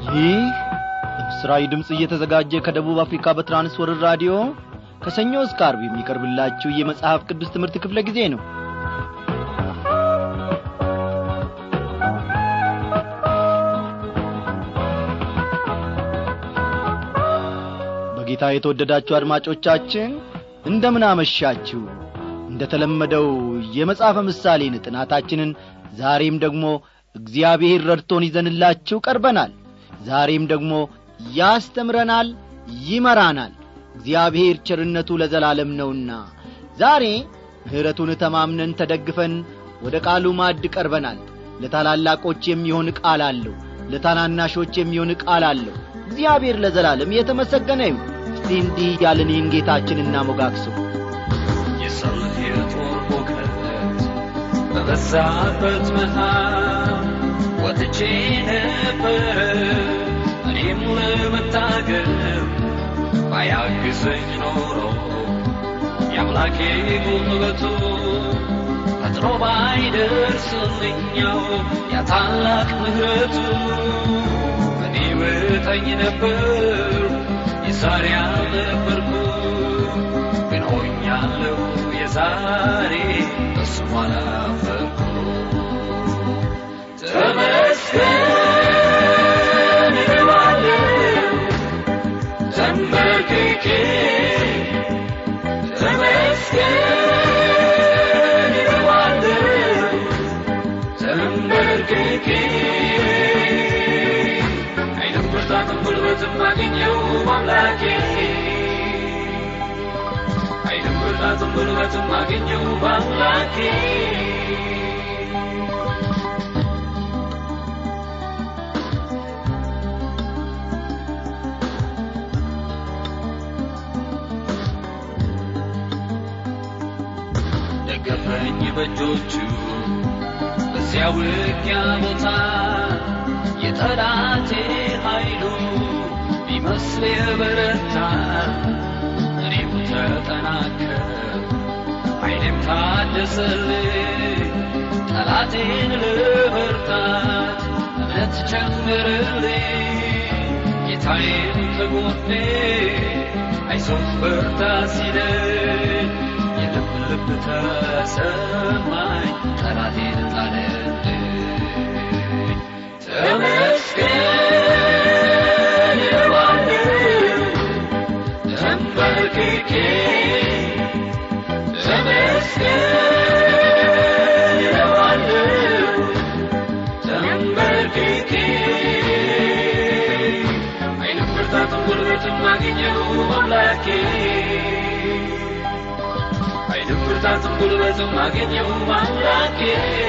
ይህ በምስራዊ ድምፅ እየተዘጋጀ ከደቡብ አፍሪካ በትራንስወርር ራዲዮ ከሰኞ እስከ አርብ የሚቀርብላችሁ የመጽሐፍ ቅዱስ ትምህርት ክፍለ ጊዜ ነው በጌታ የተወደዳችሁ አድማጮቻችን እንደምን አመሻችሁ እንደ ተለመደው የመጽሐፈ ምሳሌን ጥናታችንን ዛሬም ደግሞ እግዚአብሔር ረድቶን ይዘንላችሁ ቀርበናል ዛሬም ደግሞ ያስተምረናል ይመራናል እግዚአብሔር ቸርነቱ ለዘላለም ነውና ዛሬ ምሕረቱን ተማምነን ተደግፈን ወደ ቃሉ ማዕድ ቀርበናል ለታላላቆች የሚሆን ቃል አለው ለታናናሾች የሚሆን ቃል አለው እግዚአብሔር ለዘላለም የተመሰገነ ይሁን እስቲ እንዲህ ያለን ይህን ጌታችን እናሞጋግሱ የሰልፍ የጦር ሁከት በበዛበት መሃል ወጥቼ ነበረ እኔም ለመታገል ባያግዘኝ ኖሮ የአምላኬ ጉልበቱ ፈጥኖ ባይደርስልኛው ያ ታላቅ ምሕረቱ እኔ ብጠኝ ነበር የዛሬ አልነበርኩ ግን ሆኛለሁ የዛሬ እሱም አላፈርኩ ተመስገን እለዋለሁ ተንበርክኬ ተመስገን እለዋለሁ ተንበርክኬ ኃይልም ብርታትም ጉልበትም አገኘው አምላኬ ኃይልም ብርታትም ጉልበትም አገኘው አምላኬ ደገፈኝ በእጆቹ በዚያ ውጊያ ቦታ የጠላቴ ኃይሉ ቢመስል የበረታ እኔም ተጠናከር ኃይሌም ታደሰልኝ ጠላቴን ልበርታት እምነት ጨምርልኝ ጌታዬም ከጎኔ አይዞህ በርታ ሲለኝ የልብ ልብ ተሰማኝ ጠላቴን ጣለልኝ ተመስገን እለዋለሁ ተንበርክኬ ተመስገን እለዋለሁ ተንበርክኬ ኃይልም ብርታትም ጉልበትም አገኘው አምላኬ ኃይልም ብርታትም ጉልበትም አገኘው አምላኬ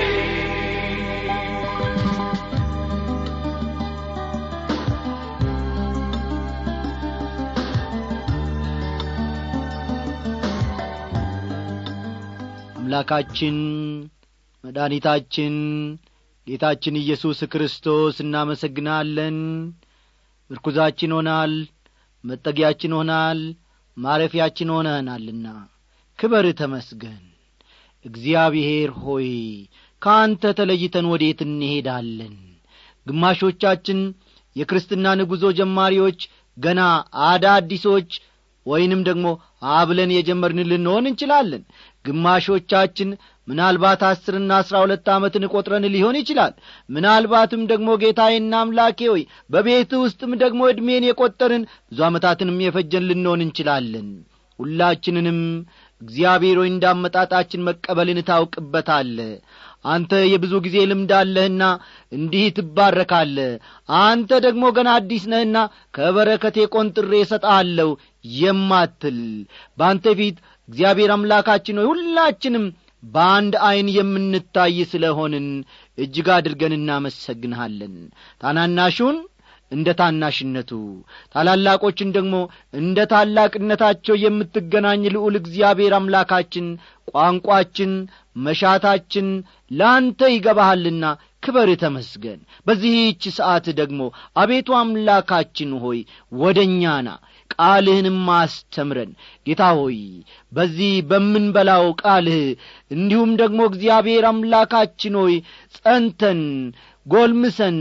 አምላካችን መድኃኒታችን ጌታችን ኢየሱስ ክርስቶስ እናመሰግናለን ምርኩዛችን ሆናል መጠጊያችን ሆናል ማረፊያችን ሆነህናልና ክበር ተመስገን እግዚአብሔር ሆይ ከአንተ ተለይተን ወዴት እንሄዳለን ግማሾቻችን የክርስትና ንጉዞ ጀማሪዎች ገና አዳዲሶች ወይንም ደግሞ አብለን የጀመርን ልንሆን እንችላለን ግማሾቻችን ምናልባት አስርና አስራ ሁለት ዓመትን ቈጥረን ሊሆን ይችላል ምናልባትም ደግሞ ጌታዬና አምላኬ ሆይ በቤት ውስጥም ደግሞ ዕድሜን የቈጠርን ብዙ ዓመታትንም የፈጀን ልንሆን እንችላለን ሁላችንንም እግዚአብሔር ሆይ እንዳመጣጣችን መቀበልን ታውቅበታለ አንተ የብዙ ጊዜ ልምድ አለህና እንዲህ ትባረካለ አንተ ደግሞ ገና አዲስ ነህና ከበረከቴ ቈንጥሬ እሰጣለሁ የማትል በአንተ ፊት እግዚአብሔር አምላካችን ሆይ ሁላችንም በአንድ ዐይን የምንታይ ስለ ሆንን እጅግ አድርገን እናመሰግንሃለን ታናናሹን እንደ ታናሽነቱ ታላላቆችን ደግሞ እንደ ታላቅነታቸው የምትገናኝ ልዑል እግዚአብሔር አምላካችን ቋንቋችን መሻታችን ለአንተ ይገባሃልና ክበር ተመስገን በዚህች ሰዓት ደግሞ አቤቱ አምላካችን ሆይ ወደ እኛና ቃልህንም አስተምረን ጌታ ሆይ በዚህ በምንበላው ቃልህ እንዲሁም ደግሞ እግዚአብሔር አምላካችን ሆይ ጸንተን ጐልምሰን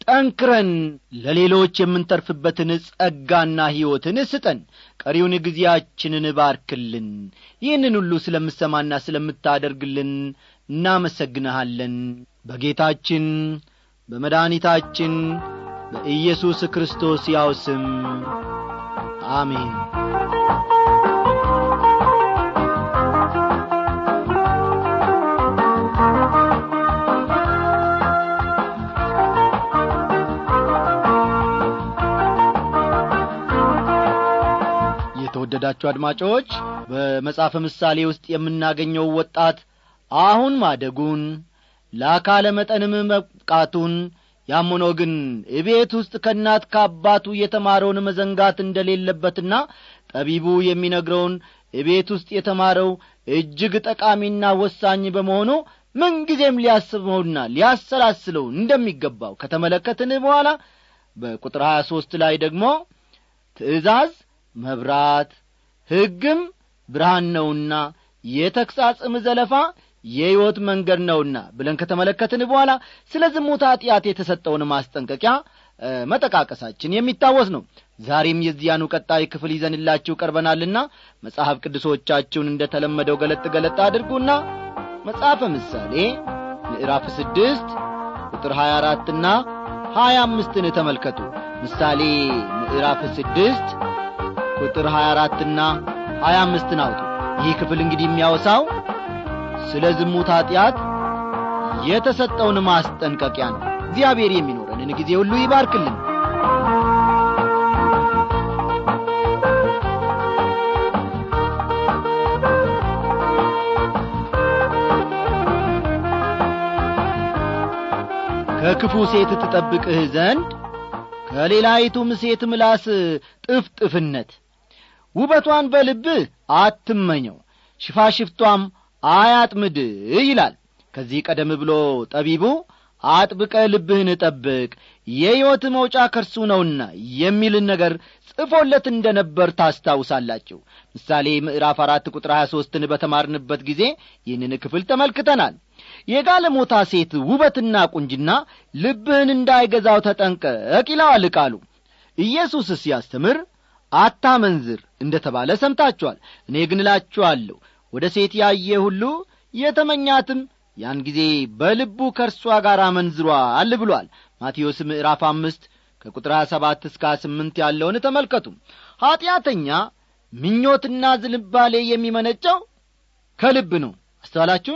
ጠንክረን ለሌሎች የምንተርፍበትን ጸጋና ሕይወትን ስጠን ቀሪውን ጊዜያችንን ባርክልን ይህንን ሁሉ ስለምሰማና ስለምታደርግልን እናመሰግንሃለን በጌታችን በመድኃኒታችን በኢየሱስ ክርስቶስ ያው ስም አሜን የተወደዳችሁ አድማጮች በመጽሐፈ ምሳሌ ውስጥ የምናገኘው ወጣት አሁን ማደጉን ለአካለ መጠንም መብቃቱን ያም ሆኖ ግን እቤት ውስጥ ከእናት ከአባቱ የተማረውን መዘንጋት እንደሌለበትና ጠቢቡ የሚነግረውን እቤት ውስጥ የተማረው እጅግ ጠቃሚና ወሳኝ በመሆኑ ምንጊዜም ሊያስበውና ሊያሰላስለው እንደሚገባው ከተመለከትን በኋላ በቁጥር ሀያ ሦስት ላይ ደግሞ ትእዛዝ መብራት ሕግም ብርሃን ነውና የተግሣጽም ዘለፋ የሕይወት መንገድ ነውና ብለን ከተመለከትን በኋላ ስለ ዝሙት ኀጢአት የተሰጠውን ማስጠንቀቂያ መጠቃቀሳችን የሚታወስ ነው ዛሬም የዚያኑ ቀጣይ ክፍል ይዘንላችሁ ቀርበናልና መጽሐፍ ቅዱሶቻችሁን እንደ ተለመደው ገለጥ ገለጥ አድርጉና መጽሐፈ ምሳሌ ምዕራፍ ስድስት ቁጥር ሀያ አራትና ሀያ አምስትን ተመልከቱ ምሳሌ ምዕራፍ ስድስት ቁጥር ሀያ አራትና ሀያ አምስትን አውጡ ይህ ክፍል እንግዲህ የሚያወሳው ስለ ዝሙት ኀጢአት የተሰጠውን ማስጠንቀቂያ ነው እግዚአብሔር የሚኖረንን ጊዜ ሁሉ ይባርክልን ከክፉ ሴት ትጠብቅህ ዘንድ ከሌላይቱም ሴት ምላስ ጥፍጥፍነት ውበቷን በልብህ አትመኘው ሽፋሽፍቷም አያጥምድ ይላል ከዚህ ቀደም ብሎ ጠቢቡ አጥብቀ ልብህን ጠብቅ የሕይወት መውጫ ከርሱ ነውና የሚልን ነገር ጽፎለት እንደ ነበር ታስታውሳላችሁ ምሳሌ ምዕራፍ አራት ቁጥር ሀያ ሦስትን በተማርንበት ጊዜ ይህንን ክፍል ተመልክተናል የጋለሞታ ሴት ውበትና ቁንጅና ልብህን እንዳይገዛው ተጠንቀቅ ይለዋል ቃሉ ኢየሱስ ሲያስተምር አታመንዝር እንደ ተባለ ሰምታችኋል እኔ ግን እላችኋለሁ ወደ ሴት ያየ ሁሉ የተመኛትም ያን ጊዜ በልቡ ከእርሷ ጋር አመንዝሯል ብሏል ማቴዎስ ምዕራፍ አምስት ከቁጥር ሀያ ሰባት እስከ ስምንት ያለውን ተመልከቱ ኀጢአተኛ ምኞትና ዝንባሌ የሚመነጨው ከልብ ነው አስተዋላችሁን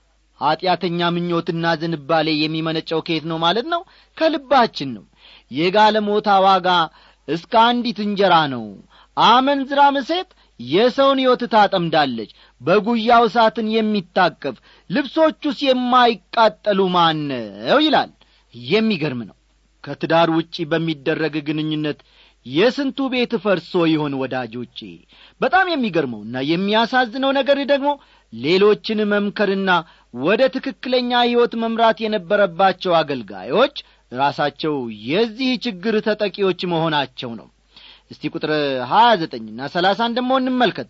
ኀጢአተኛ ምኞትና ዝንባሌ የሚመነጨው ከየት ነው ማለት ነው ከልባችን ነው የጋለሞታ ዋጋ እስከ አንዲት እንጀራ ነው አመንዝራም ሴት የሰውን ሕይወት ታጠምዳለች በጉያው እሳትን የሚታቀፍ ልብሶቹስ የማይቃጠሉ ማነው ይላል የሚገርም ነው ከትዳር ውጪ በሚደረግ ግንኙነት የስንቱ ቤት ፈርሶ ይሆን ወዳጆቼ በጣም የሚገርመውና የሚያሳዝነው ነገር ደግሞ ሌሎችን መምከርና ወደ ትክክለኛ ሕይወት መምራት የነበረባቸው አገልጋዮች ራሳቸው የዚህ ችግር ተጠቂዎች መሆናቸው ነው እስቲ ቁጥር ሀያ ዘጠኝና ሰላሳን ደሞ እንመልከት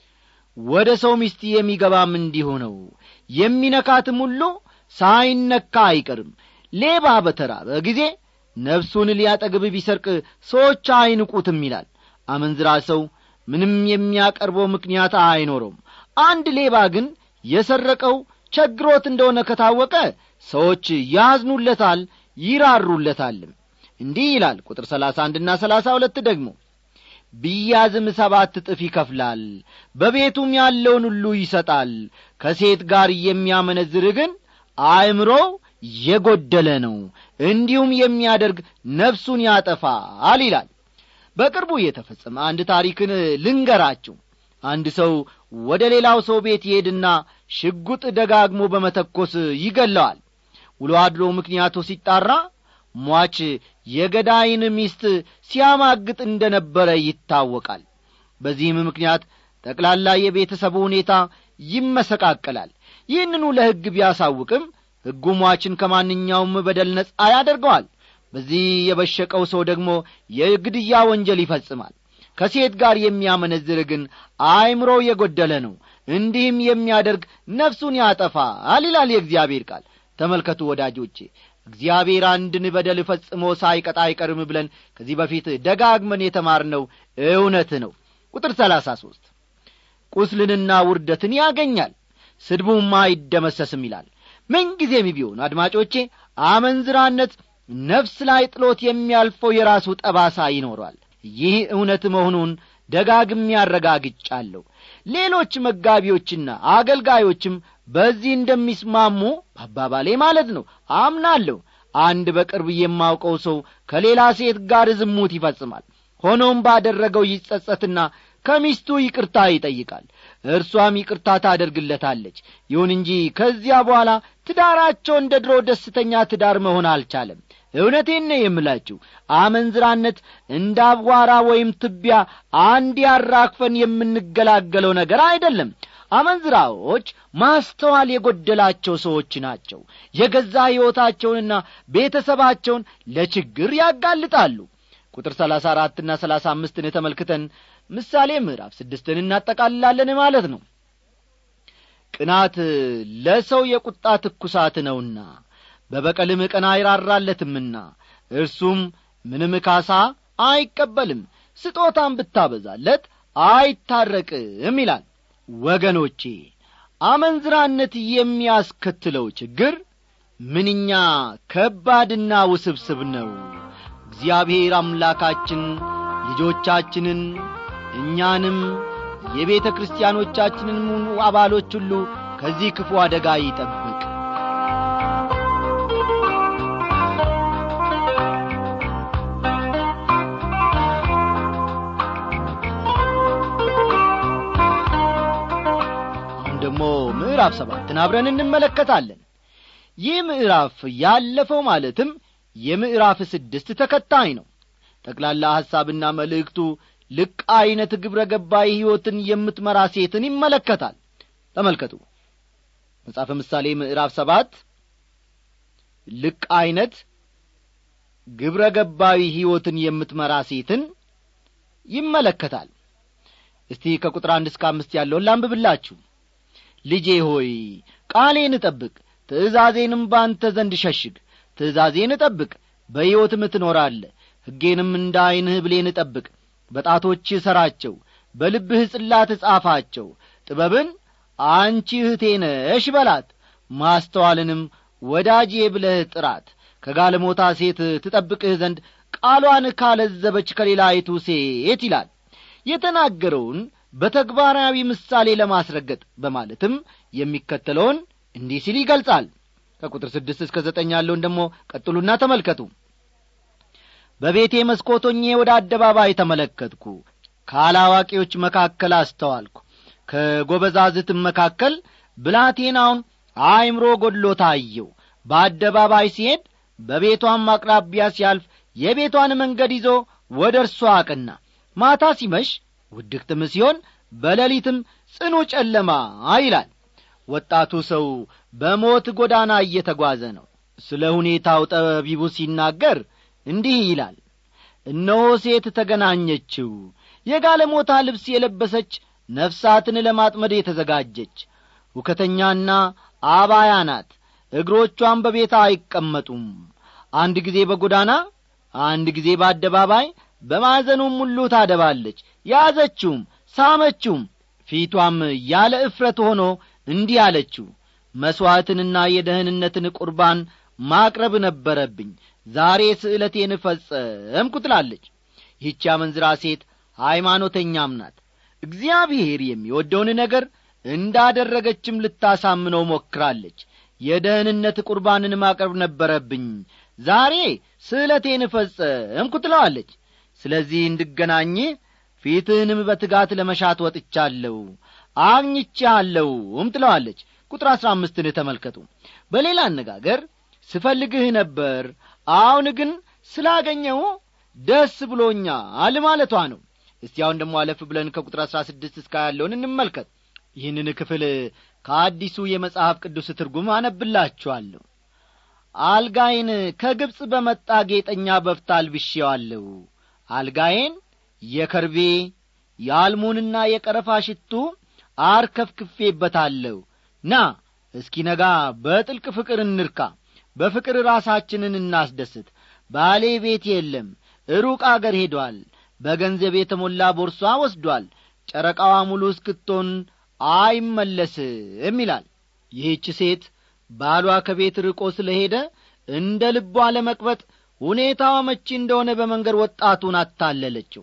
ወደ ሰው ሚስት የሚገባም እንዲሁ ነው የሚነካትም ሁሉ ሳይነካ አይቀርም ሌባ በተራበ ጊዜ ነፍሱን ሊያጠግብ ቢሰርቅ ሰዎች አይንቁትም ይላል አመንዝራ ሰው ምንም የሚያቀርበው ምክንያት አይኖረውም አንድ ሌባ ግን የሰረቀው ቸግሮት እንደሆነ ከታወቀ ሰዎች ያዝኑለታል ይራሩለታልም እንዲህ ይላል ቁጥር ሰላሳ አንድና ሰላሳ ሁለት ደግሞ ቢያዝም ሰባት እጥፍ ይከፍላል በቤቱም ያለውን ሁሉ ይሰጣል ከሴት ጋር የሚያመነዝር ግን አእምሮው የጐደለ ነው እንዲሁም የሚያደርግ ነፍሱን ያጠፋል ይላል በቅርቡ የተፈጸመ አንድ ታሪክን ልንገራችሁ አንድ ሰው ወደ ሌላው ሰው ቤት ይሄድና ሽጉጥ ደጋግሞ በመተኮስ ይገለዋል ውሎ አድሮ ምክንያቱ ሲጣራ ሟች የገዳይን ሚስት ሲያማግጥ እንደ ነበረ ይታወቃል በዚህም ምክንያት ጠቅላላ የቤተሰቡ ሁኔታ ይመሰቃቀላል ይህንኑ ለሕግ ቢያሳውቅም ሕጉ ሟችን ከማንኛውም በደል ነጻ ያደርገዋል በዚህ የበሸቀው ሰው ደግሞ የግድያ ወንጀል ይፈጽማል ከሴት ጋር የሚያመነዝር ግን አእምሮ የጐደለ ነው እንዲህም የሚያደርግ ነፍሱን ያጠፋል ይላል የእግዚአብሔር ቃል ተመልከቱ ወዳጆቼ እግዚአብሔር አንድን በደል ፈጽሞ ሳይቀጣ አይቀርም ብለን ከዚህ በፊት ደጋግመን የተማርነው እውነት ነው ቁጥር ሰላሳ ሦስት ቁስልንና ውርደትን ያገኛል ስድቡም አይደመሰስም ይላል ምንጊዜም ቢሆን አድማጮቼ አመንዝራነት ነፍስ ላይ ጥሎት የሚያልፈው የራሱ ጠባሳ ይኖሯል ይህ እውነት መሆኑን ደጋግሜ ያረጋግጫለሁ ሌሎች መጋቢዎችና አገልጋዮችም በዚህ እንደሚስማሙ በአባባሌ ማለት ነው አምናለሁ አንድ በቅርብ የማውቀው ሰው ከሌላ ሴት ጋር ዝሙት ይፈጽማል ሆኖም ባደረገው ይጸጸትና ከሚስቱ ይቅርታ ይጠይቃል እርሷም ይቅርታ ታደርግለታለች ይሁን እንጂ ከዚያ በኋላ ትዳራቸው እንደ ድሮ ደስተኛ ትዳር መሆን አልቻለም እውነቴን ነው የምላችሁ አመንዝራነት እንደ አቧራ ወይም ትቢያ አንድ ያራክፈን የምንገላገለው ነገር አይደለም አመንዝራዎች ማስተዋል የጐደላቸው ሰዎች ናቸው የገዛ ሕይወታቸውንና ቤተሰባቸውን ለችግር ያጋልጣሉ ቁጥር ሰላሳ አራትና ሰላሳ አምስትን ተመልክተን ምሳሌ ምዕራፍ ስድስትን እናጠቃልላለን ማለት ነው ቅናት ለሰው የቁጣ ትኩሳት ነውና በበቀልም ቀን አይራራለትምና እርሱም ምንም ካሳ አይቀበልም ስጦታን ብታበዛለት አይታረቅም ይላል ወገኖቼ አመንዝራነት የሚያስከትለው ችግር ምንኛ ከባድና ውስብስብ ነው እግዚአብሔር አምላካችን ልጆቻችንን እኛንም የቤተ ክርስቲያኖቻችንን አባሎች ሁሉ ከዚህ ክፉ አደጋ ይጠብቅ አሁን ደግሞ ምዕራፍ ሰባትን አብረን እንመለከታለን ይህ ምዕራፍ ያለፈው ማለትም የምዕራፍ ስድስት ተከታይ ነው ጠቅላላ ሐሳብና መልእክቱ ልቅ ዐይነት ግብረ ገባይ ሕይወትን የምትመራ ሴትን ይመለከታል ተመልከቱ መጽሐፈ ምሳሌ ምዕራፍ ሰባት ልቅ ዐይነት ግብረ ገባዊ ሕይወትን የምትመራ ሴትን ይመለከታል እስቲ ከቁጥር አንድ እስከ አምስት ያለውን ላንብብላችሁ ልጄ ሆይ ቃሌን እጠብቅ ትእዛዜንም ባንተ ዘንድ ሸሽግ ትእዛዜን እጠብቅ በሕይወትም ትኖራለ ሕጌንም እንደ ዐይንህ ብሌን እጠብቅ በጣቶችህ ሠራቸው በልብህ ጽላት ጻፋቸው ጥበብን አንቺ እህቴ ነሽ በላት ማስተዋልንም ወዳጄ ብለህ ጥራት ከጋለሞታ ሴት ትጠብቅህ ዘንድ ቃሏን ካለዘበች ከሌላይቱ ሴት ይላል የተናገረውን በተግባራዊ ምሳሌ ለማስረገጥ በማለትም የሚከተለውን እንዲህ ሲል ይገልጻል ከቁጥር ስድስት እስከ ዘጠኝ ያለውን ደግሞ ቀጥሉና ተመልከቱ በቤቴ መስኮቶኜ ወደ አደባባይ ተመለከትኩ ካላዋቂዎች መካከል አስተዋልኩ ከጐበዛዝትም መካከል ብላቴናውን አእምሮ ጐድሎ ታየው በአደባባይ ሲሄድ በቤቷም አቅራቢያ ሲያልፍ የቤቷን መንገድ ይዞ ወደ እርሷ አቅና ማታ ሲመሽ ውድቅትም ሲሆን በሌሊትም ጽኑ ጨለማ ይላል ወጣቱ ሰው በሞት ጐዳና እየተጓዘ ነው ስለ ሁኔታው ጠቢቡ ሲናገር እንዲህ ይላል እነሆ ሴት ተገናኘችው የጋለሞታ ልብስ የለበሰች ነፍሳትን ለማጥመድ የተዘጋጀች ሁከተኛና አባያ ናት እግሮቿን በቤታ አይቀመጡም አንድ ጊዜ በጎዳና አንድ ጊዜ በአደባባይ በማዕዘኑም ሁሉ ታደባለች ያዘችውም ሳመችውም ፊቷም ያለ እፍረት ሆኖ እንዲህ አለችው መሥዋዕትንና የደህንነትን ቁርባን ማቅረብ ነበረብኝ ዛሬ ስዕለቴን ፈጸምኩ ትላለች ይህች አመንዝራ ሴት ሃይማኖተኛም ናት እግዚአብሔር የሚወደውን ነገር እንዳደረገችም ልታሳምነው ሞክራለች የደህንነት ቁርባንን ማቅረብ ነበረብኝ ዛሬ ስዕለቴን ፈጸምኩ ትለዋለች ስለዚህ እንድገናኝ ፊትህንም በትጋት ለመሻት ወጥቻለሁ አግኝቻለሁም ትለዋለች ቁጥር አሥራ አምስትን ተመልከቱ በሌላ አነጋገር ስፈልግህ ነበር አሁን ግን ስላገኘው ደስ ብሎኛል ማለቷ ነው እስቲ አሁን ደግሞ አለፍ ብለን ከቁጥር አሥራ ስድስት እስከ ያለውን እንመልከት ይህንን ክፍል ከአዲሱ የመጽሐፍ ቅዱስ ትርጉም አነብላችኋለሁ አልጋዬን ከግብፅ በመጣ ጌጠኛ በፍታ አልብሼዋለሁ አልጋዬን የከርቤ የአልሙንና የቀረፋ ሽቱ አርከፍክፌበታለሁ ና እስኪ ነጋ በጥልቅ ፍቅር እንርካ በፍቅር ራሳችንን እናስደስት ባሌ ቤት የለም ሩቅ አገር ሄዷል በገንዘብ የተሞላ ቦርሷ ወስዷል ጨረቃዋ ሙሉ እስክትሆን አይመለስም ይላል ይህች ሴት ባሏ ከቤት ርቆ ስለ ሄደ እንደ ልቧ ለመቅበጥ ሁኔታዋ መቺ እንደሆነ በመንገድ ወጣቱን አታለለችው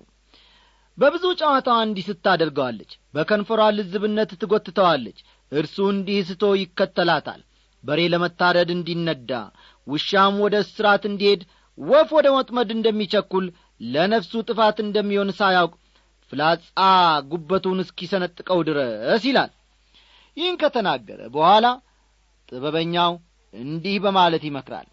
በብዙ ጨዋታዋ እንዲህ ስታደርገዋለች በከንፈሯ ልዝብነት ትጐትተዋለች እርሱ እንዲህ ስቶ ይከተላታል በሬ ለመታረድ እንዲነዳ ውሻም ወደ እስራት እንዲሄድ ወፍ ወደ ወጥመድ እንደሚቸኩል ለነፍሱ ጥፋት እንደሚሆን ሳያውቅ ፍላጻ ጉበቱን እስኪሰነጥቀው ድረስ ይላል ይህን ከተናገረ በኋላ ጥበበኛው እንዲህ በማለት ይመክራል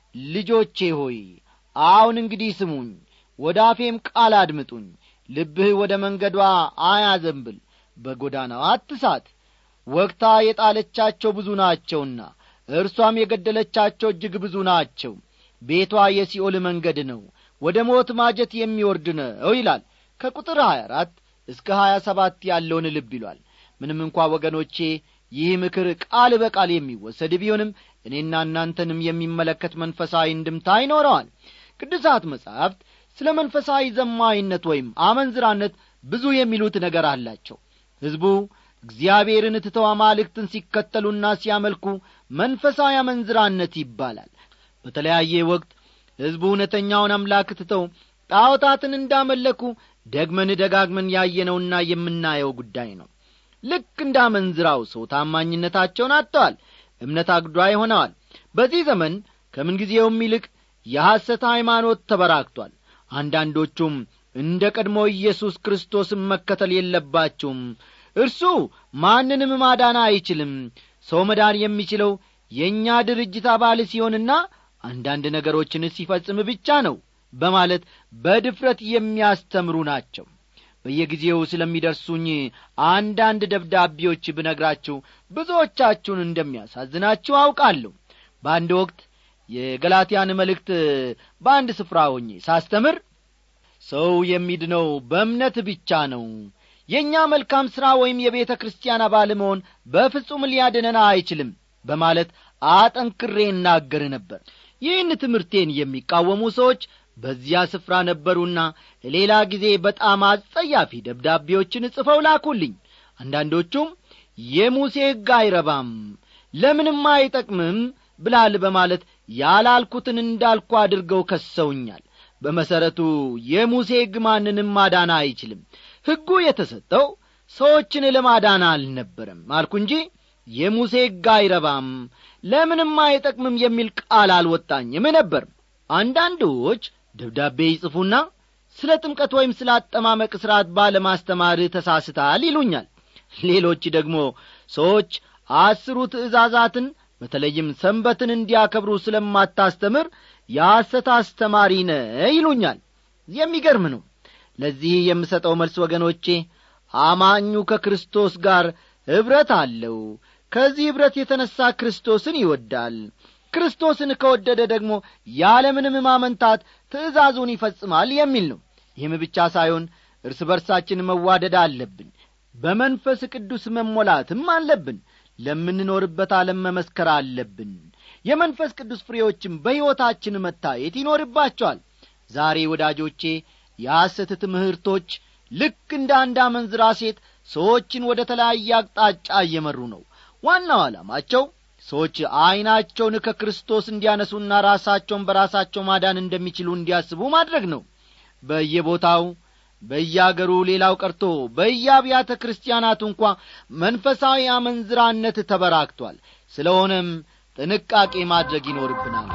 ልጆቼ ሆይ አሁን እንግዲህ ስሙኝ ወደ አፌም ቃል አድምጡኝ ልብህ ወደ መንገዷ አያዘንብል በጐዳናዋ አትሳት ወግታ የጣለቻቸው ብዙ ናቸውና እርሷም የገደለቻቸው እጅግ ብዙ ናቸው ቤቷ የሲኦል መንገድ ነው ወደ ሞት ማጀት የሚወርድ ነው ይላል ከቁጥር 24 እስከ 27 ያለውን ልብ ይሏል ምንም እንኳ ወገኖቼ ይህ ምክር ቃል በቃል የሚወሰድ ቢሆንም እኔና እናንተንም የሚመለከት መንፈሳዊ እንድምታ ይኖረዋል ቅዱሳት መጻሕፍት ስለ መንፈሳዊ ዘማይነት ወይም አመንዝራነት ብዙ የሚሉት ነገር አላቸው ሕዝቡ እግዚአብሔርን ትተው አማልክትን ሲከተሉና ሲያመልኩ መንፈሳዊ አመንዝራነት ይባላል በተለያየ ወቅት ሕዝቡ እውነተኛውን አምላክ ትተው ጣዖታትን እንዳመለኩ ደግመን ደጋግመን ያየነውና የምናየው ጉዳይ ነው ልክ እንደ አመንዝራው ሰው ታማኝነታቸውን አጥተዋል እምነት አግዷይ ሆነዋል በዚህ ዘመን ከምንጊዜውም ይልቅ የሐሰት ሃይማኖት ተበራክቷል አንዳንዶቹም እንደ ቀድሞ ኢየሱስ ክርስቶስን መከተል የለባችሁም እርሱ ማንንም ማዳን አይችልም ሰው መዳን የሚችለው የእኛ ድርጅት አባል ሲሆንና አንዳንድ ነገሮችን ሲፈጽም ብቻ ነው በማለት በድፍረት የሚያስተምሩ ናቸው በየጊዜው ስለሚደርሱኝ አንዳንድ ደብዳቤዎች ብነግራችሁ ብዙዎቻችሁን እንደሚያሳዝናችሁ አውቃለሁ በአንድ ወቅት የገላትያን መልእክት በአንድ ስፍራ ሆኜ ሳስተምር ሰው የሚድነው በእምነት ብቻ ነው የእኛ መልካም ሥራ ወይም የቤተ ክርስቲያን አባል መሆን በፍጹም ሊያድነን አይችልም በማለት አጠንክሬ እናገር ነበር ይህን ትምህርቴን የሚቃወሙ ሰዎች በዚያ ስፍራ ነበሩና ሌላ ጊዜ በጣም አጸያፊ ደብዳቤዎችን ጽፈው ላኩልኝ አንዳንዶቹም የሙሴ ሕግ አይረባም ለምንም አይጠቅምም ብላል በማለት ያላልኩትን እንዳልኩ አድርገው ከሰውኛል በመሠረቱ የሙሴ ሕግ ማንንም ማዳን አይችልም ሕጉ የተሰጠው ሰዎችን ለማዳን አልነበረም አልኩ እንጂ የሙሴ ሕግ አይረባም ለምንም አይጠቅምም የሚል ቃል አልወጣኝም ነበር አንዳንዶች ደብዳቤ ይጽፉና ስለ ጥምቀት ወይም ስለ አጠማመቅ ሥርዓት ባለማስተማርህ ተሳስታል ይሉኛል ሌሎች ደግሞ ሰዎች አስሩ ትእዛዛትን በተለይም ሰንበትን እንዲያከብሩ ስለማታስተምር የሐሰት አስተማሪ ነ ይሉኛል የሚገርም ነው ለዚህ የምሰጠው መልስ ወገኖቼ አማኙ ከክርስቶስ ጋር ኅብረት አለው ከዚህ ኅብረት የተነሣ ክርስቶስን ይወዳል ክርስቶስን ከወደደ ደግሞ ያለምንም ማመንታት ትእዛዙን ይፈጽማል የሚል ነው ይህም ብቻ ሳይሆን እርስ በርሳችን መዋደድ አለብን በመንፈስ ቅዱስ መሞላትም አለብን ለምንኖርበት ዓለም መመስከር አለብን የመንፈስ ቅዱስ ፍሬዎችም በሕይወታችን መታየት ይኖርባቸዋል ዛሬ ወዳጆቼ የሐሰት ትምህርቶች ልክ እንደ አንድ አመንዝራ ሴት ሰዎችን ወደ ተለያየ አቅጣጫ እየመሩ ነው ዋናው ዓላማቸው ሰዎች ዐይናቸውን ከክርስቶስ እንዲያነሱና ራሳቸውን በራሳቸው ማዳን እንደሚችሉ እንዲያስቡ ማድረግ ነው በየቦታው በየአገሩ ሌላው ቀርቶ በየአብያተ ክርስቲያናቱ እንኳ መንፈሳዊ አመንዝራነት ተበራክቷል ስለሆነም ጥንቃቄ ማድረግ ይኖርብናል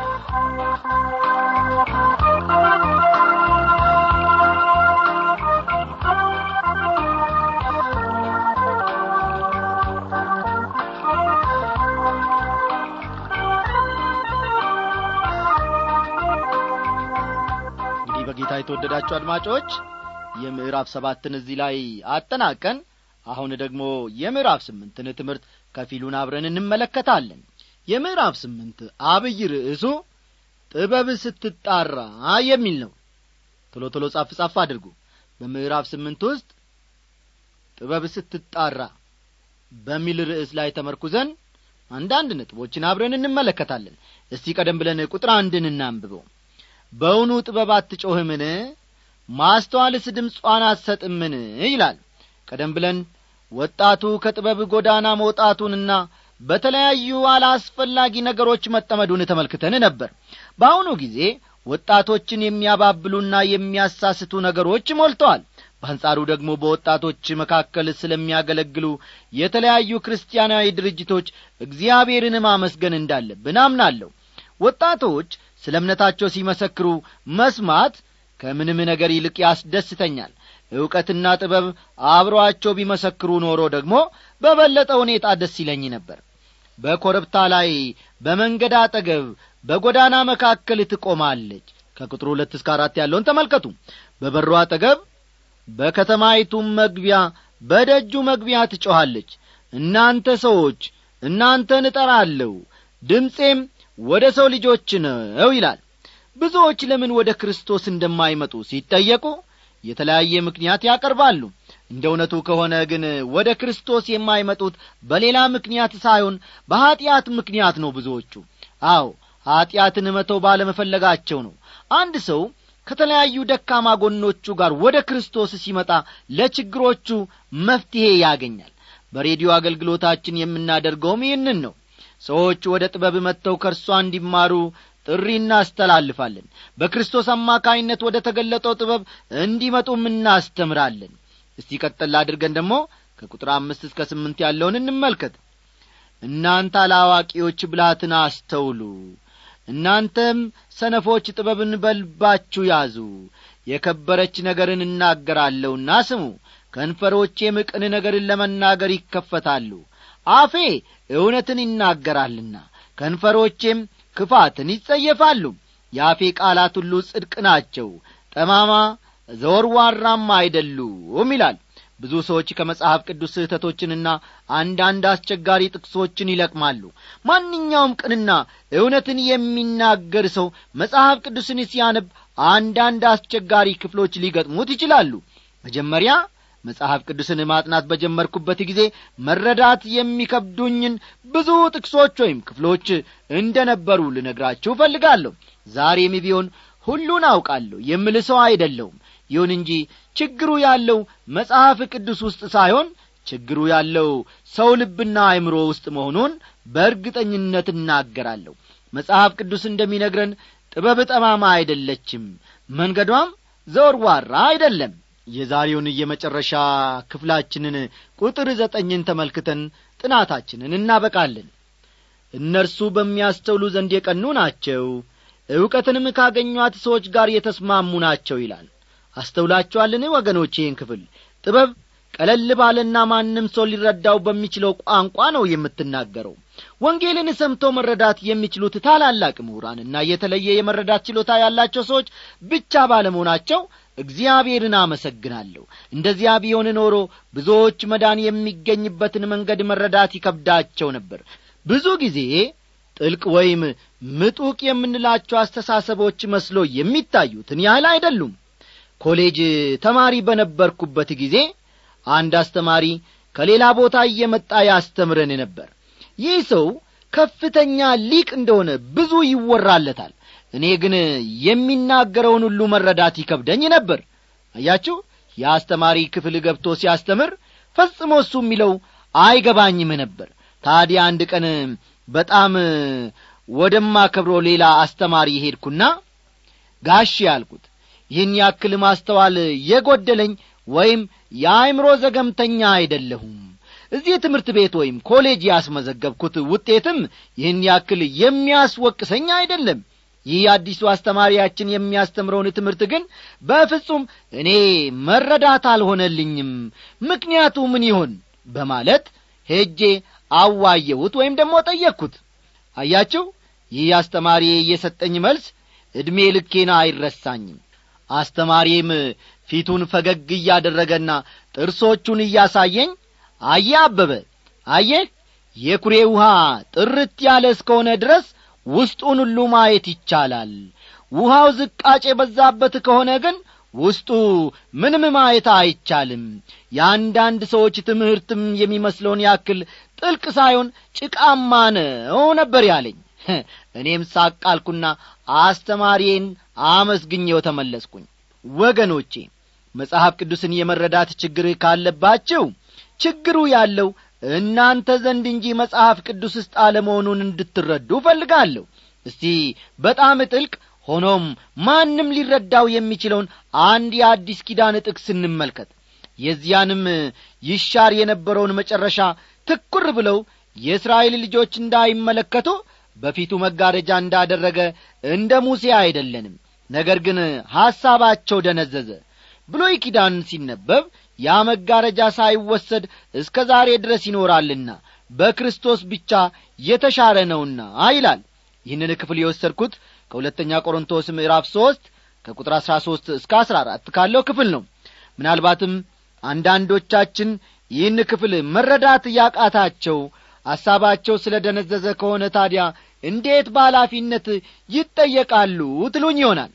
እንግዲህ በጌታ የተወደዳችሁ አድማጮች የምዕራፍ ሰባትን እዚህ ላይ አጠናቀን አሁን ደግሞ የምዕራፍ ስምንትን ትምህርት ከፊሉን አብረን እንመለከታለን የምዕራፍ ስምንት አብይ ርዕሱ ጥበብ ስትጣራ የሚል ነው ቶሎ ቶሎ ጻፍ ጻፍ አድርጉ በምዕራፍ ስምንት ውስጥ ጥበብ ስትጣራ በሚል ርዕስ ላይ ተመርኩዘን አንዳንድ ነጥቦችን አብረን እንመለከታለን እስቲ ቀደም ብለን ቁጥር አንድን እናንብበው በውኑ ጥበብ አትጮህምን ማስተዋልስ ድምጿን አትሰጥምን ይላል ቀደም ብለን ወጣቱ ከጥበብ ጎዳና መውጣቱንና በተለያዩ አላስፈላጊ ነገሮች መጠመዱን ተመልክተን ነበር በአሁኑ ጊዜ ወጣቶችን የሚያባብሉና የሚያሳስቱ ነገሮች ሞልተዋል በአንጻሩ ደግሞ በወጣቶች መካከል ስለሚያገለግሉ የተለያዩ ክርስቲያናዊ ድርጅቶች እግዚአብሔርን ማመስገን እንዳለብን አምናለሁ ወጣቶች ስለ እምነታቸው ሲመሰክሩ መስማት ከምንም ነገር ይልቅ ያስደስተኛል ዕውቀትና ጥበብ አብሮአቸው ቢመሰክሩ ኖሮ ደግሞ በበለጠ ሁኔታ ደስ ይለኝ ነበር በኮረብታ ላይ በመንገድ አጠገብ በጎዳና መካከል ትቆማለች ከቁጥር ሁለት እስከ አራት ያለውን ተመልከቱ በበሩ አጠገብ በከተማይቱም መግቢያ በደጁ መግቢያ ትጮኻለች እናንተ ሰዎች እናንተን እጠራለሁ ድምፄም ወደ ሰው ልጆች ነው ይላል ብዙዎች ለምን ወደ ክርስቶስ እንደማይመጡ ሲጠየቁ የተለያየ ምክንያት ያቀርባሉ እንደ እውነቱ ከሆነ ግን ወደ ክርስቶስ የማይመጡት በሌላ ምክንያት ሳይሆን በኀጢአት ምክንያት ነው ብዙዎቹ አዎ ኀጢአትን መተው ባለመፈለጋቸው ነው አንድ ሰው ከተለያዩ ደካማ ጎኖቹ ጋር ወደ ክርስቶስ ሲመጣ ለችግሮቹ መፍትሔ ያገኛል በሬዲዮ አገልግሎታችን የምናደርገውም ይህንን ነው ሰዎች ወደ ጥበብ መጥተው ከእርሷ እንዲማሩ ጥሪ እናስተላልፋለን በክርስቶስ አማካይነት ወደ ተገለጠው ጥበብ እንዲመጡም እናስተምራለን እስቲ ቀጠል አድርገን ደግሞ ከቁጥር አምስት እስከ ስምንት ያለውን እንመልከት እናንተ አላዋቂዎች ብላትን አስተውሉ እናንተም ሰነፎች ጥበብን በልባችሁ ያዙ የከበረች ነገርን እናገራለሁና ስሙ ከንፈሮቼም ቅን ነገርን ለመናገር ይከፈታሉ አፌ እውነትን ይናገራልና ከንፈሮቼም ክፋትን ይጸየፋሉ የአፌ ቃላት ሁሉ ጽድቅ ናቸው ጠማማ ዘወርዋራም አይደሉም ይላል ብዙ ሰዎች ከመጽሐፍ ቅዱስ ስህተቶችንና አንዳንድ አስቸጋሪ ጥቅሶችን ይለቅማሉ ማንኛውም ቅንና እውነትን የሚናገር ሰው መጽሐፍ ቅዱስን ሲያነብ አንዳንድ አስቸጋሪ ክፍሎች ሊገጥሙት ይችላሉ መጀመሪያ መጽሐፍ ቅዱስን ማጥናት በጀመርኩበት ጊዜ መረዳት የሚከብዱኝን ብዙ ጥቅሶች ወይም ክፍሎች እንደ ነበሩ ልነግራችሁ እፈልጋለሁ ዛሬም ቢሆን ሁሉን አውቃለሁ የምል ሰው አይደለውም ይሁን እንጂ ችግሩ ያለው መጽሐፍ ቅዱስ ውስጥ ሳይሆን ችግሩ ያለው ሰው ልብና አእምሮ ውስጥ መሆኑን በእርግጠኝነት እናገራለሁ መጽሐፍ ቅዱስ እንደሚነግረን ጥበብ ጠማማ አይደለችም መንገዷም ዘወርዋራ አይደለም የዛሬውን የመጨረሻ ክፍላችንን ቁጥር ዘጠኝን ተመልክተን ጥናታችንን እናበቃለን እነርሱ በሚያስተውሉ ዘንድ የቀኑ ናቸው ዕውቀትንም ካገኟት ሰዎች ጋር የተስማሙ ናቸው ይላል አስተውላችኋልን ወገኖች ይህን ክፍል ጥበብ ቀለል ባለና ማንም ሰው ሊረዳው በሚችለው ቋንቋ ነው የምትናገረው ወንጌልን ሰምቶ መረዳት የሚችሉት ታላላቅ ምሁራንና የተለየ የመረዳት ችሎታ ያላቸው ሰዎች ብቻ ባለመሆናቸው እግዚአብሔርን አመሰግናለሁ እንደዚያ ቢሆን ኖሮ ብዙዎች መዳን የሚገኝበትን መንገድ መረዳት ይከብዳቸው ነበር ብዙ ጊዜ ጥልቅ ወይም ምጡቅ የምንላቸው አስተሳሰቦች መስሎ የሚታዩትን ያህል አይደሉም ኮሌጅ ተማሪ በነበርኩበት ጊዜ አንድ አስተማሪ ከሌላ ቦታ እየመጣ ያስተምረን ነበር ይህ ሰው ከፍተኛ ሊቅ እንደሆነ ብዙ ይወራለታል እኔ ግን የሚናገረውን ሁሉ መረዳት ይከብደኝ ነበር አያችሁ የአስተማሪ ክፍል ገብቶ ሲያስተምር ፈጽሞ እሱ የሚለው አይገባኝም ነበር ታዲያ አንድ ቀን በጣም ወደማከብሮ ሌላ አስተማሪ ሄድኩና ጋሽ ያልኩት ይህን ያክል ማስተዋል የጐደለኝ ወይም የአእምሮ ዘገምተኛ አይደለሁም እዚህ ትምህርት ቤት ወይም ኮሌጅ ያስመዘገብኩት ውጤትም ይህን ያክል የሚያስወቅሰኝ አይደለም ይህ አዲሱ አስተማሪያችን የሚያስተምረውን ትምህርት ግን በፍጹም እኔ መረዳት አልሆነልኝም ምክንያቱ ምን ይሆን በማለት ሄጄ አዋየሁት ወይም ደግሞ ጠየቅኩት አያችሁ ይህ አስተማሪ የሰጠኝ መልስ ዕድሜ ልኬና አይረሳኝም አስተማሪም ፊቱን ፈገግ እያደረገና ጥርሶቹን እያሳየኝ አየ አበበ አየህ የኩሬ ውሃ ጥርት ያለ እስከሆነ ድረስ ውስጡን ሁሉ ማየት ይቻላል ውሃው ዝቃጭ የበዛበት ከሆነ ግን ውስጡ ምንም ማየት አይቻልም የአንዳንድ ሰዎች ትምህርትም የሚመስለውን ያክል ጥልቅ ሳይሆን ጭቃማ ነው ነበር ያለኝ እኔም ሳቃልኩና አስተማሪዬን አመስግኘው ተመለስኩኝ ወገኖቼ መጽሐፍ ቅዱስን የመረዳት ችግር ካለባችሁ ችግሩ ያለው እናንተ ዘንድ እንጂ መጽሐፍ ቅዱስ ውስጥ አለመሆኑን እንድትረዱ እፈልጋለሁ እስቲ በጣም ጥልቅ ሆኖም ማንም ሊረዳው የሚችለውን አንድ የአዲስ ኪዳን ጥቅስ እንመልከት የዚያንም ይሻር የነበረውን መጨረሻ ትኩር ብለው የእስራኤል ልጆች እንዳይመለከቱ በፊቱ መጋረጃ እንዳደረገ እንደ ሙሴ አይደለንም ነገር ግን ሐሳባቸው ደነዘዘ ብሎይ ኪዳን ሲነበብ ያ መጋረጃ ሳይወሰድ እስከ ዛሬ ድረስ ይኖራልና በክርስቶስ ብቻ የተሻረ ነውና ይላል ይህንን ክፍል የወሰድኩት ከሁለተኛ ቆሮንቶስ ምዕራፍ ሦስት ከቁጥር አሥራ ሦስት እስከ አሥራ አራት ካለው ክፍል ነው ምናልባትም አንዳንዶቻችን ይህን ክፍል መረዳት ያቃታቸው ሐሳባቸው ስለ ደነዘዘ ከሆነ ታዲያ እንዴት በኃላፊነት ይጠየቃሉ ትሉኝ ይሆናል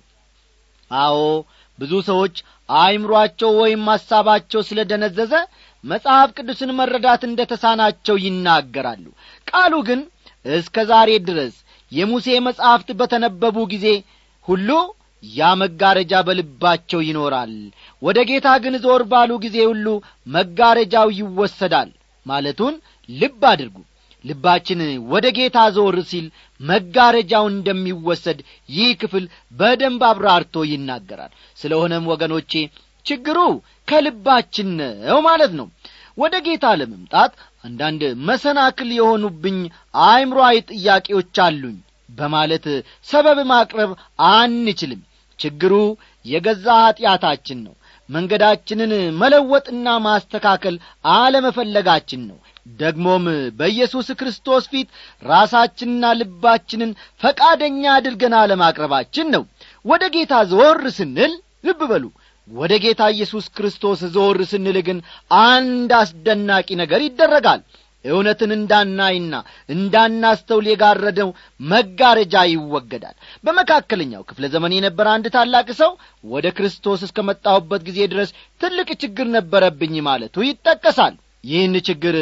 አዎ ብዙ ሰዎች አእምሮአቸው ወይም ሐሳባቸው ስለ ደነዘዘ መጽሐፍ ቅዱስን መረዳት እንደ ተሳናቸው ይናገራሉ ቃሉ ግን እስከ ዛሬ ድረስ የሙሴ መጻሕፍት በተነበቡ ጊዜ ሁሉ ያ መጋረጃ በልባቸው ይኖራል ወደ ጌታ ግን ዞር ባሉ ጊዜ ሁሉ መጋረጃው ይወሰዳል ማለቱን ልብ አድርጉ ልባችን ወደ ጌታ ዞር ሲል መጋረጃው እንደሚወሰድ ይህ ክፍል በደንብ አብራርቶ ይናገራል ስለሆነም ወገኖቼ ችግሩ ከልባችን ነው ማለት ነው ወደ ጌታ ለመምጣት አንዳንድ መሰናክል የሆኑብኝ አእምሮአዊ ጥያቄዎች አሉኝ በማለት ሰበብ ማቅረብ አንችልም ችግሩ የገዛ ኀጢአታችን ነው መንገዳችንን መለወጥና ማስተካከል አለመፈለጋችን ነው ደግሞም በኢየሱስ ክርስቶስ ፊት ራሳችንና ልባችንን ፈቃደኛ አድርገን አለማቅረባችን ነው ወደ ጌታ ዞር ስንል ልብ በሉ ወደ ጌታ ኢየሱስ ክርስቶስ ዞር ስንል ግን አንድ አስደናቂ ነገር ይደረጋል እውነትን እንዳናይና እንዳናስተውል የጋረደው መጋረጃ ይወገዳል በመካከለኛው ክፍለ ዘመን የነበረ አንድ ታላቅ ሰው ወደ ክርስቶስ እስከ መጣሁበት ጊዜ ድረስ ትልቅ ችግር ነበረብኝ ማለቱ ይጠቀሳል ይህን ችግር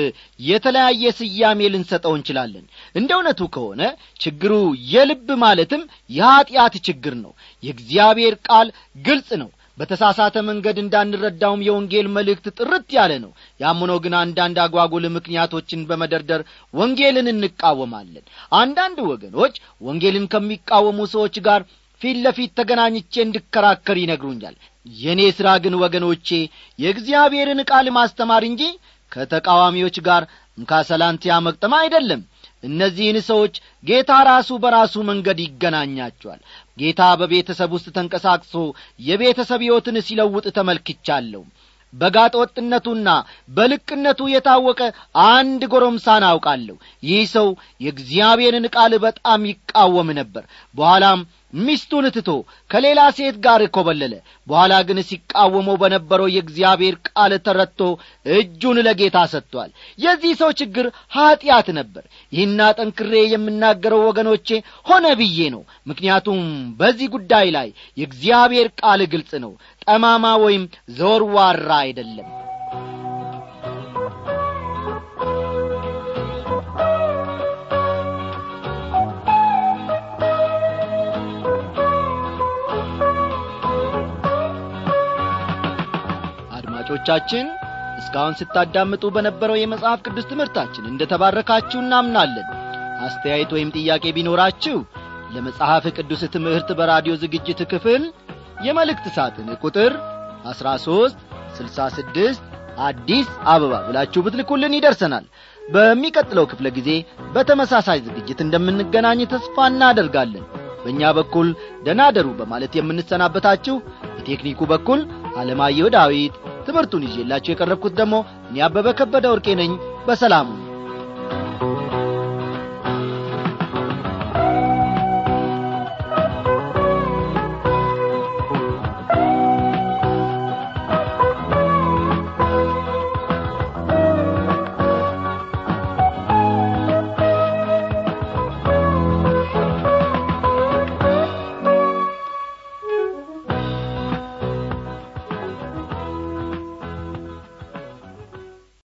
የተለያየ ስያሜ ልንሰጠው እንችላለን እንደ እውነቱ ከሆነ ችግሩ የልብ ማለትም የኀጢአት ችግር ነው የእግዚአብሔር ቃል ግልጽ ነው በተሳሳተ መንገድ እንዳንረዳውም የወንጌል መልእክት ጥርት ያለ ነው ያምኖ ግን አንዳንድ አጓጉል ምክንያቶችን በመደርደር ወንጌልን እንቃወማለን አንዳንድ ወገኖች ወንጌልን ከሚቃወሙ ሰዎች ጋር ፊት ለፊት ተገናኝቼ እንድከራከር ይነግሩኛል የእኔ ሥራ ግን ወገኖቼ የእግዚአብሔርን ቃል ማስተማር እንጂ ከተቃዋሚዎች ጋር እንካ ሰላንቲያ መቅጠም አይደለም እነዚህን ሰዎች ጌታ ራሱ በራሱ መንገድ ይገናኛቸዋል ጌታ በቤተሰብ ውስጥ ተንቀሳቅሶ የቤተሰብ ሕይወትን ሲለውጥ ተመልክቻለሁ በጋጠ ወጥነቱና በልቅነቱ የታወቀ አንድ ጎረምሳን አውቃለሁ ይህ ሰው የእግዚአብሔርን ቃል በጣም ይቃወም ነበር በኋላም ሚስቱን ትቶ ከሌላ ሴት ጋር ኮበለለ በኋላ ግን ሲቃወመው በነበረው የእግዚአብሔር ቃል ተረድቶ እጁን ለጌታ ሰጥቷል የዚህ ሰው ችግር ኀጢአት ነበር ይህና ጠንክሬ የምናገረው ወገኖቼ ሆነ ብዬ ነው ምክንያቱም በዚህ ጉዳይ ላይ የእግዚአብሔር ቃል ግልጽ ነው ጠማማ ወይም ዘወርዋራ አይደለም አድማጮቻችን እስካሁን ስታዳምጡ በነበረው የመጽሐፍ ቅዱስ ትምህርታችን እንደ ተባረካችሁ እናምናለን አስተያየት ወይም ጥያቄ ቢኖራችሁ ለመጽሐፍ ቅዱስ ትምህርት በራዲዮ ዝግጅት ክፍል የመልእክት ሳጥን ቁጥር 13 66 አዲስ አበባ ብላችሁ ብትልኩልን ይደርሰናል በሚቀጥለው ክፍለ ጊዜ በተመሳሳይ ዝግጅት እንደምንገናኝ ተስፋ እናደርጋለን በእኛ በኩል ደናደሩ በማለት የምንሰናበታችሁ በቴክኒኩ በኩል አለማየሁ ዳዊት ትምህርቱን ይዤላችሁ የቀረብኩት ደግሞ እኔ አበበ ከበደ ወርቄ ነኝ በሰላሙ